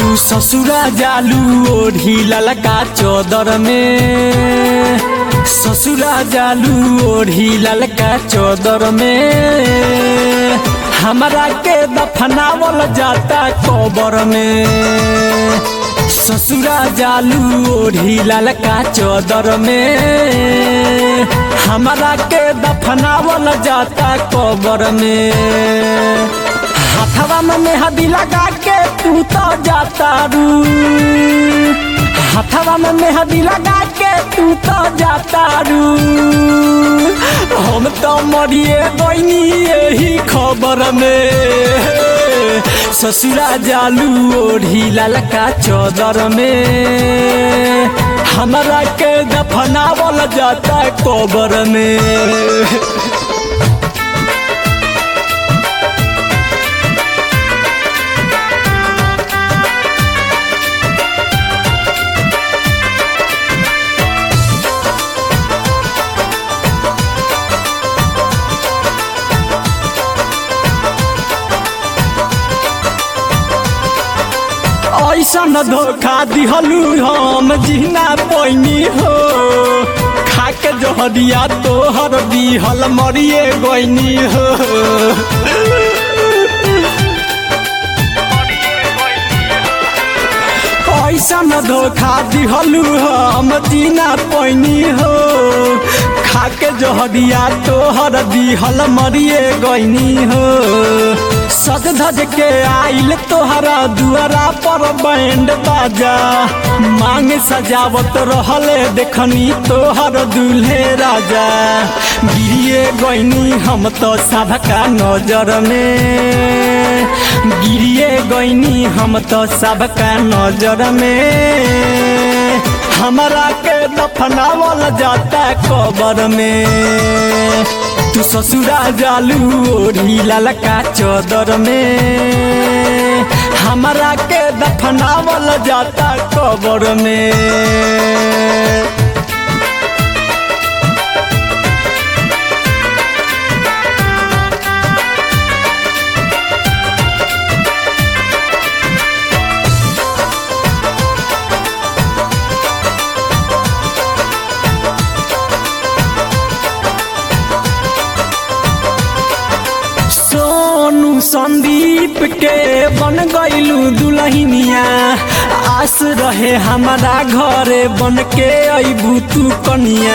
तू ससुरा जालू ओढ़ी ललका चौदर में ससुरा जालू ओढ़ी ललका चौदर में हमरा के दफनावल जाता कबर में ससुरा जालू ओढ़ी ललका चौदर में हमरा के दफनावल जाता कबर में हथवा में मेहदी लगा के तू तो जाता रू हथवा में मेहदी लगा के तू तो जाता रू हम तो मरिए गईनी यही खबर में ससुरा जालू ओढ़ी ललका चौदर में हमरा के दफनावल जाता कबर में ऐसन धोखा दिहलू हम जीना पैनी हो खाके जहरिया तोहर दिहल मरिए गईनी हो ऐसन धोखा दिहलू हम जीना पैनी हो खाके जहरिया तोहर दिहल मरिए गईनी हो सज धज के आइल तोहरा दुआरा पर बैंड बाजा मांग सजावत रहले देखनी तोहर दूल्हे राजा गिरिए गईनी हम तो सबका नजर में गिरिए गईनी हम तो सबका नजर में हमरा के दफनावल जाता कबर में तू ससुरा जालू ओढ़ी ललका चौदर में हमरा के दफनावल जाता कबर में सोनू संदीप के बन गईलू दुलहिनिया आस रहे हमारा घरे बन के अबू तू कनिया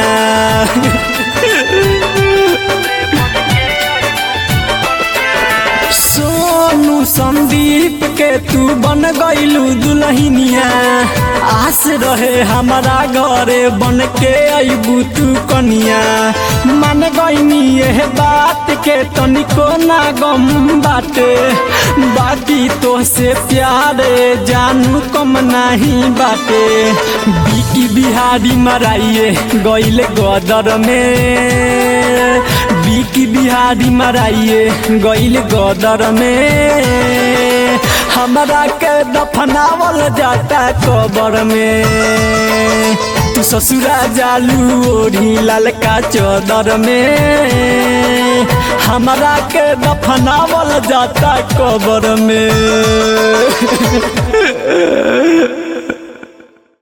सोनू संदीप के तू बन गईलू दुलहिनिया आस रहे हमारा घरे बन के अबू तू कनिया मान गईनी यह बात के तनिको ना गम बाटे बाकी तो से प्यारे जानू कम नहीं बाटे बिकी बिहारी मराइए गईले गदर में बिकी बिहारी मराइए गईल गदर में हमरा के दफनावल जाता कबर में तू ससुरा जालू ओढ़ी ललका चौदर में हमरा के दफनावल जाता कबर में